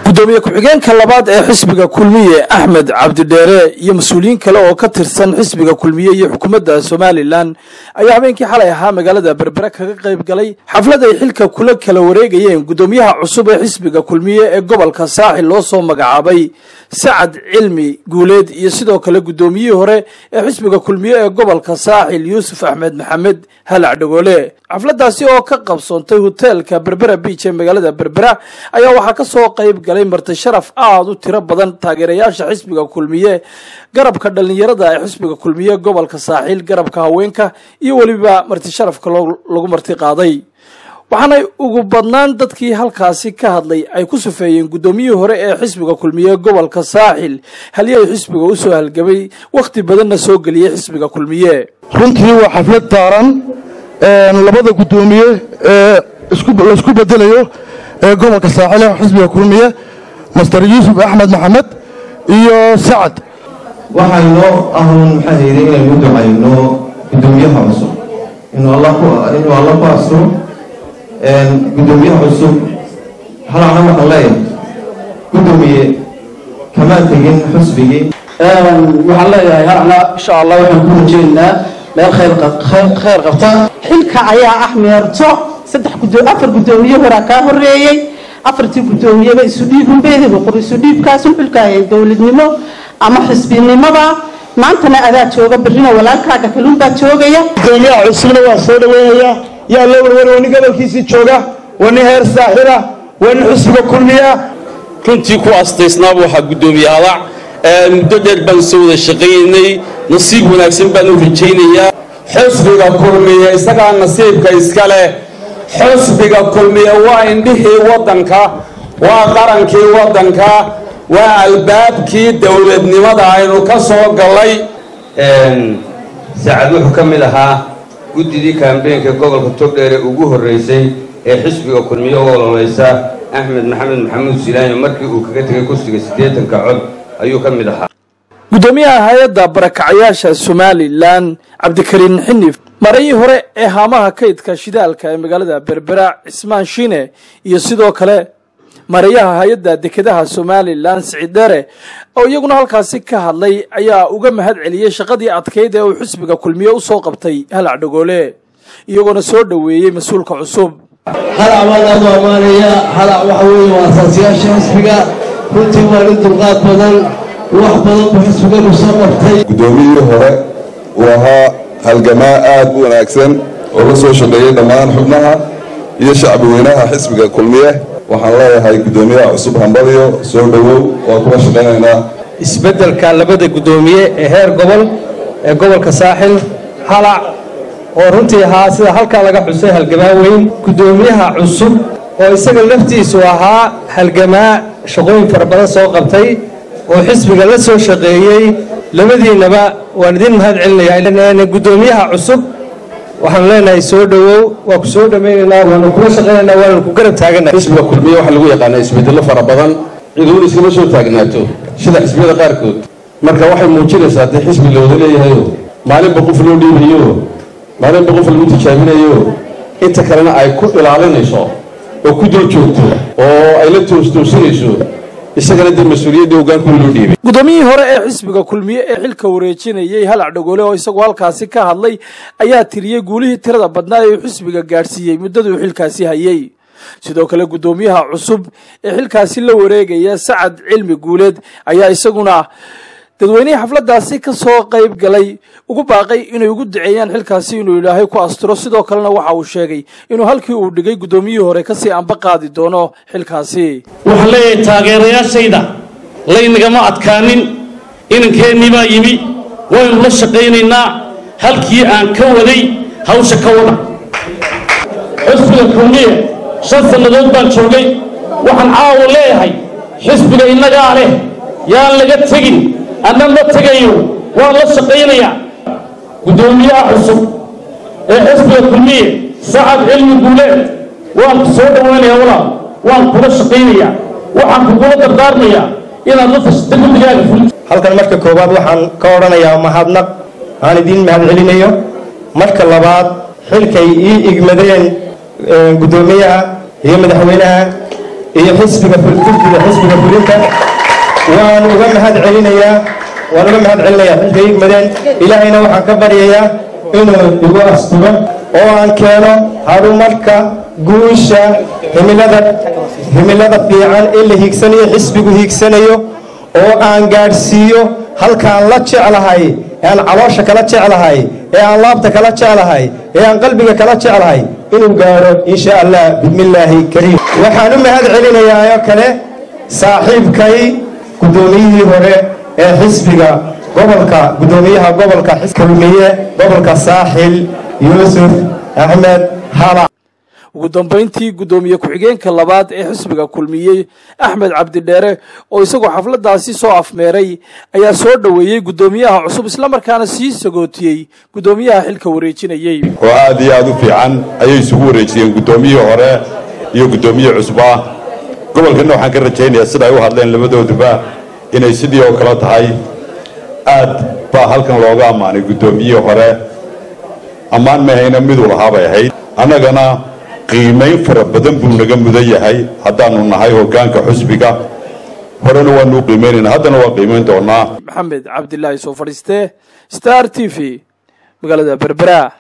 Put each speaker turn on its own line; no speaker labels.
gudoomiye ku-xigeenka labaad ee xisbiga kulmiye axmed cabdidheere iyo mas-uuliyiin kale oo ka tirsan xisbiga kulmiye iyo xukuumadda somalilan ayaa habeenkii xalay ahaa magaalada berbere kaga qayb galay xaflad ay xilka kula kala wareegayeen gudoomiyaha cusub ee xisbiga kulmiye ee gobolka saaxil loo soo magacaabay sacad cilmi guuleed iyo sidoo kale gudoomiyihii hore ee xisbiga kulmiye ee gobolka saaxil yuusuf axmed maxamed halac dhagoole xafladaasi oo ka qabsoontay hoteelka berbera biij ee magaalada berbera ayaa waxaa kasoo qayb galay marti sharaf aada u tiro badan taageerayaasha xisbiga kulmiye garabka dhalinyarada ee xisbiga kulmiye gobolka saaxiil garabka haweenka iyo weliba marti sharafka lagu marti qaaday waxaanay ugu badnaan dadkii halkaasi ka hadlay ay ku sufeeyeen guddoomiyihii hore ee xisbiga kulmiye gobolka saaxil halii ay xisbiga usoo halgabay wakhti badanna soo geliyey xisbiga kulmiye
runtii waa xaflad taaran labada guddoomiye ee laisku bedelayo ee gobolka saaxil ee xisbiga kulmiye master yuusuf axmed maxamed iyo sacad
waxaynoo ahun maxaa hayday inaynu u ducayno guddoomiyaha cusub inuu alla ku asro guddoomiyaha cusub halacna waxaan leeyahay guddoomiye kamaa tegin xusbigii
waxaan leeyahay halacna insha allah waxaan ku rajeynaa meel khayr qabta
xilka ayaa ah meerto saddex afar guddoomiye horaa kaa horeeyey afartii guddoomiyeba isu dhiibunbeediba qor isu dhiibkaasun xilkaayay dowladnimo ama xisbinimada maantana adaa jooga berrina walaalkaaga kaluunbaa joogaya
gudoomiyaha cusubna waa soo dhaweynaya yaa loo warwari waa nin gobolkiisii jooga waa nin heer saaxila waa nin xusbiga kulmiya
runtii ku astaysnaaba waxaa guddoomiye hadac muddo dheer baan soo wada shaqaynay nasiib wanaagsan baan u rajaynayaa
xusbiga kulmiye isagaa nasiibka iska leh xusbiga kulmiye waa indhihii waddanka waa qarankii waddanka waa albaabkii dowladnimada aynu ka soo gallay
sacad wuxuu ka mid ahaa guddidii kaambeenka gobolka togdheer ee ugu horreysay ee xisbiga kulmiye u ololeysa axmed maxamed maxamuud silaanyo markii uu kaga tegay kursiga siddeetanka cod ayuu ka mid ahaa
guddoomiyaha hay-adda barakacayaasha somalilan cabdikariin xinif marayii hore ee haamaha kaydka shidaalka ee magaalada berbera cismaan shiine iyo sidoo kale marayaha hay-adda dekedaha somalilan siciid dheere oo iyaguna halkaasi ka hadlay ayaa uga mahad celiyey shaqadii adkayd ee uu xisbiga kulmiye u soo qabtay halac dhagoole iyagoona soo dhoweeyey mas-uulka cusub
halac baan aadu ammaanaya halac waxa weeye waa asaasiyaasha xisbiga runtii waa nin dulqaad badan wax badan buu xisbiganu soo qabtay
guddoomiyihii hore uu ahaa halgamaa aad u wanaagsan oo la soo shaqeeyey dhammaan xubnaha iyo shacbi weynaha xisbiga kulmiye waxaan leeyahay guddoomiyaha cusub hambaliyo soo dhowow waa kuwa shaqaynaynaa
isbeddelka labada guddoomiye ee heer gobol ee gobolka saaxil halac oo runtii ahaa sida halkaa laga xusay halgamaa weyn guddoomiyaha cusub oo isaga laftiisu ahaa halgamaa shaqooyin fara badan soo qabtay oo xisbiga la soo shaqeeyey labadiinnaba waan idin mahad celinayaa guddoomiyaha cusub waxaanu leenahay soo dhowow waa ku soo dhammaynaynaa waanu kula shaqaynaynaa waanu ku garab taaganahay
xisbiga kulmiye waxaa lagu yaqaanaa isbedello fara badan ciduun iskama soo taagnaato sida xisbiyada qaarkood marka waxay muujinaysaa dee xisbi la wada leeyahayo maalinba qof loo dhiibayo maalinba qof lagu tijaabinayo inta kalena ay ku ilaalinayso oo ku dul joogto oo ay la toostoosinayso isagana dee mas-uuliyadda hogaanku loo dhiibay
guddoomiyihii hore ee xisbiga kulmiye ee xilka wareejinayey halac dhagoole oo isagu halkaasi ka hadlay ayaa tiriyey guulihii tirada badnaa ee uu xisbiga gaadhsiiyey muddadii uu xilkaasi hayey sidoo kale guddoomiyaha cusub ee xilkaasi la wareegaya sacad cilmi guuleed ayaa isaguna dadweynihii xafladaasi ka soo qayb galay ugu baaqay inay ugu duceeyaan xilkaasi inuu ilaahay ku asturo sidoo kalena waxa uu sheegay inuu halkii uu dhigay guddoomiyihii hore kasii anba qaadi doono xilkaasi
waxaan leeyahay taageerayaashayda laynagama adkaanin inankeenii baa yimi waynu la shaqaynaynaa halkii aan ka waday hawsha ka wada xisbiga kulmiye shan sannadood baan joogay waxaan caawa leeyahay xisbiga innagaa leh yaan laga tegin anna ma tegayo waan la shaqaynayaa guddoomiyaha cusub ee xisbiga kulmiye sacad cilmi guuleed waan ku soo dhowaynayaa walaal waan kula shaqaynayaa waxaan kugula dardaarmayaa inaad la fashta guddigaaga fuli
halkan marka koowaad waxaan ka odhanayaa mahadnaq aan idiin mahad celinayo marka labaad xilkay ii igmadeen guddoomiyaha iyo madaxweynaha
iyo xisbiga guddiga xisbiga fulinta waan uga mahad celinayaa waan uga mahad celinayaa xilka igmadeen ilaahayna waxaan ka baryayaa inuu igu asturo oo aan keeno horumarka guusha himilada himilada fiican ee la hiigsanayo xisbigu hiigsanayo oo aan gaadhsiiyo halkaan la jeclahay ee aan caloosha kala jeclahay ee aan laabta kala jeclahay ee aan qalbiga kala jeclahay inuu gaadho insha allah bismillaahi kariim waxaan u mahad celinayaa oo kale saaxiibkay guddoomiyihii hore ee xisbiga gobolka guddoomiyaha gobolka kulmiye gobolka saaxil yuusuf axmed hala
ugu dambayntii guddoomiye ku-xigeenka labaad ee xisbiga kulmiyey axmed cabdidheere oo isagoo xafladaasi soo afmeeray ayaa soo dhoweeyey guddoomiyaha cusub islamarkaana sii sagootiyey guddoomiyaha xilka wareejinayey
oo aad iyo aad u fiican ayay isugu wareejiyeen guddoomiyihii hore iyo guddoomiye cusub ah gobolkanna waxaan ka rajaynayaa sida ay u hadleen labadooduba inay sidii oo kale tahay aad baa halkan looga ammaanay guddoomiyihii hore ammaan mahayna miduu lahaa bay ahayd annagana qiimayn fara badan buu naga mudan yahay haddaanu nahay hoggaanka xusbiga horena waanuu qiimaynayna haddana waa qiimayn doonaa
maxamed cabdilaahi soo fadhiiste star t v magaalada berbera